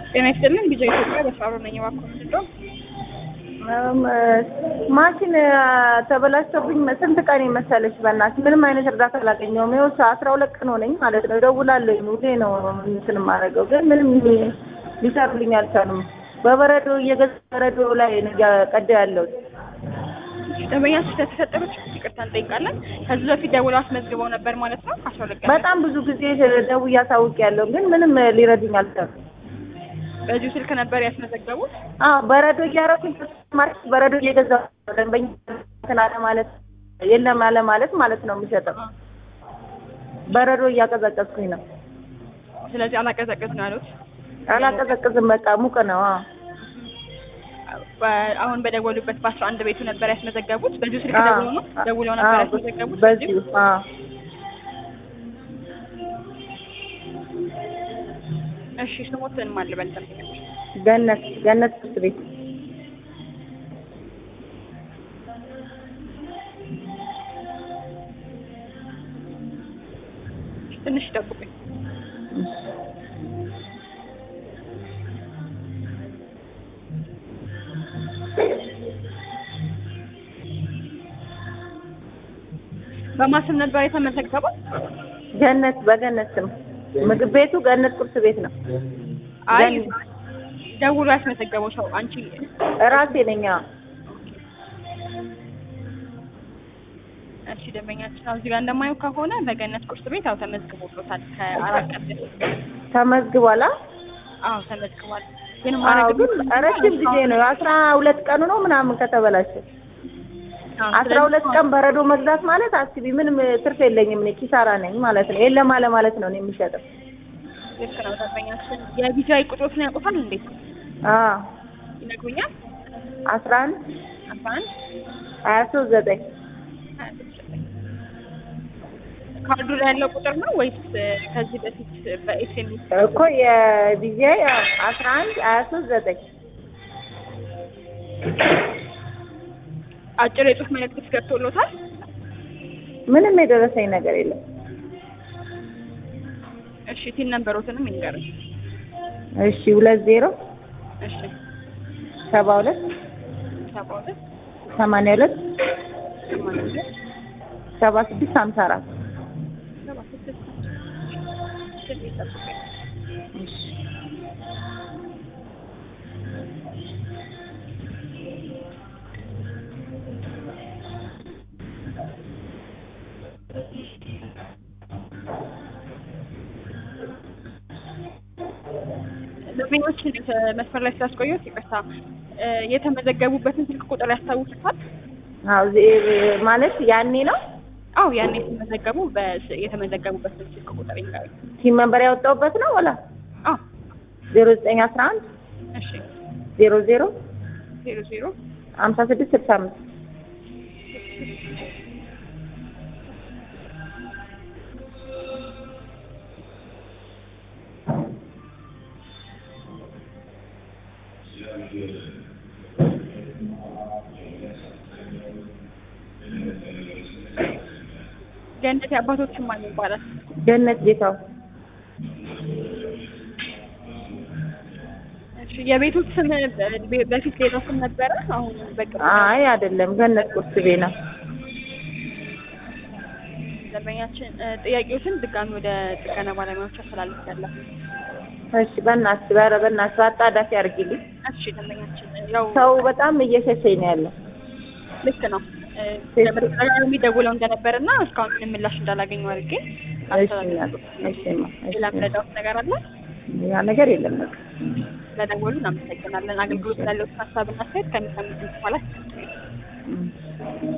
ጤና ይስጥልን ቢጃ ኢትዮጵያ በስራ ነኝ። እባክዎ ምንድን ነው? ማሽን ተበላሽቶብኝ ስንት ቀን መሰለሽ? በእናትሽ ምንም አይነት እርዳታ አላገኘሁም። ይኸው አስራ ሁለት ቀን ሆነኝ ማለት ነው። እደውላለሁ ሁሌ ነው እንትን የማደርገው፣ ግን ምንም ሊሰሩልኝ አልቻሉም። በበረዶ እየገዛ በረዶ ላይ ነው እያቀዳ ያለሁት። ደንበኛ ስለተፈጠረው ችግር ይቅርታ እንጠይቃለን። ከዚህ በፊት ደውለው አስመዝግበው ነበር ማለት ነው? ከአስራ ሁለት ቀን በጣም ብዙ ጊዜ ደውዬ አሳውቂያለሁ፣ ግን ምንም ሊረዱኝ አልቻሉም። በዚሁ ስልክ ነበር ያስመዘገቡት? አዎ በረዶ እያደረኩኝ ማለት በረዶ እየገዛሁ ደንበኛ እንትን አለ ማለት የለም አለ ማለት ማለት ነው የሚሸጠው። በረዶ እያቀዘቀዝኩኝ ነው። ስለዚህ አላቀዘቅዝ ነው ያሉት። አላቀዘቅዝም፣ በቃ ሙቅ ነው። አዎ በ- አሁን በደወሉበት በአስራ አንድ ቤቱ ነበር ያስመዘገቡት። በዚሁ ስልክ አዎ፣ ደውለው ነው ደውለው ነበር አዎ፣ ያስመዘገቡት። በዚሁ አዎ እሺ ስሞትን ማን ልበል? ደንበኞች ገነት ገነት ትምህርት ቤት ትንሽ ይጠብቁኝ። በማስም ነበር የተመዘገበው? ገነት በገነት ስም ምግብ ቤቱ ገነት ቁርስ ቤት ነው። አይ ገነት። ደውሎ ያስመዘገበው ሰው አንቺ እራሴ ነኝ። አዎ እሺ ደንበኛችን አሁን እዚህ ጋር እንደማየው ከሆነ በገነት ቁርስ ቤት አዎ ተመዝግቦሎታል። ከአራት ቀን በፊት ተመዝግቧላ። አዎ ተመዝግቧል። ግን አዎ ማድረግ ግን ረጅም ጊዜ ነው። አስራ ሁለት ቀኑ ነው ምናምን ከተበላሸ አዎ፣ አስራ ስለዚህ ሁለት ቀን በረዶ መግዛት ማለት አስቢ፣ ምንም ትርፍ የለኝም እኔ ኪሳራ ነኝ ማለት ነው። የለም አለ ማለት ነው እኔ የሚሸጠው። ልክ ነው ደንበኛችን። የቢጃይ ቁጥሮትን ያውቁታል እንዴት አዎ ይነግሩኛል? አስራ አንድ አስራ አንድ ሀያ ሶስት ዘጠኝ ሀያ ስድስት ዘጠኝ ካርዱ ላይ ያለው ቁጥር ነው ወይስ ከዚህ በፊት በኤስኤምኤስ እኮ የቢዚአይ አስራ አንድ ሀያ ሶስት ዘጠኝ አጭር የጽሁፍ መልእክት ገብቶሎታል? ምንም የደረሰኝ ነገር የለም። እሺ ቲን ነንበሮትንም ይንገሩኝ። እሺ ሁለት ዜሮ እሺ ሰባ ሁለት ሰባ ሁለት ሰማንያ ሁለት ሰማንያ ሁለት ሰባ ስድስት ሀምሳ አራት ሰባ ስድስት ስልክ ይጠብቁኝ። ደንበኞችን መስመር ላይ ስላስቆየሁት ይቅርታ። እ የተመዘገቡበትን ስልክ ቁጥር ያስታውሱታል? አዎ ዜ- ማለት ያኔ ነው አዎ ያኔ ሲመዘገቡ በስ- የተመዘገቡበትን ስልክ ቁጥር ይንገሩኝ። ሲም መንበር ያወጣሁበት ነው ወላ አዎ ዜሮ ዘጠኝ አስራ አንድ እሺ ዜሮ ዜሮ ዜሮ ዜሮ ሀምሳ ስድስት ስልሳ አምስት ገነት የአባቶችን ማን ይባላል? ገነት ጌታው እሺ የቤቱ ስም በ- በፊት ሌላ ስም ነበረ? አሁን በቅርቡ አይ አይደለም ገነት ቁርስ ቤት ነው ደንበኛችን እ ጥያቄዎችን ድጋሚ ወደ ጥገና ባለሙያዎች አስተላልፌያለሁ። እሺ በእናትሽ ኧረ በእናትሽ አጣዳፊ አድርጊልኝ እሺ ደንበኛችን ያው ሰው በጣም እየሸሸኝ ነው ያለው ልክ ነው እ በተደጋጋሚ ደውለው እንደነበርና እስካሁን ምንም ምላሽ እንዳላገኙ አድርጌ እሺ አስተላልፌ እናት፣ እሺ እማ፣ እሺ ሌላ ምረዳውት ነገር አለ? ያ ነገር የለም በቃ ስለደወሉ እናመሰግናለን። አገልግሎት ላለዎትን ሀሳብና አስተያየት ከሚሰሙት በኋላ እም።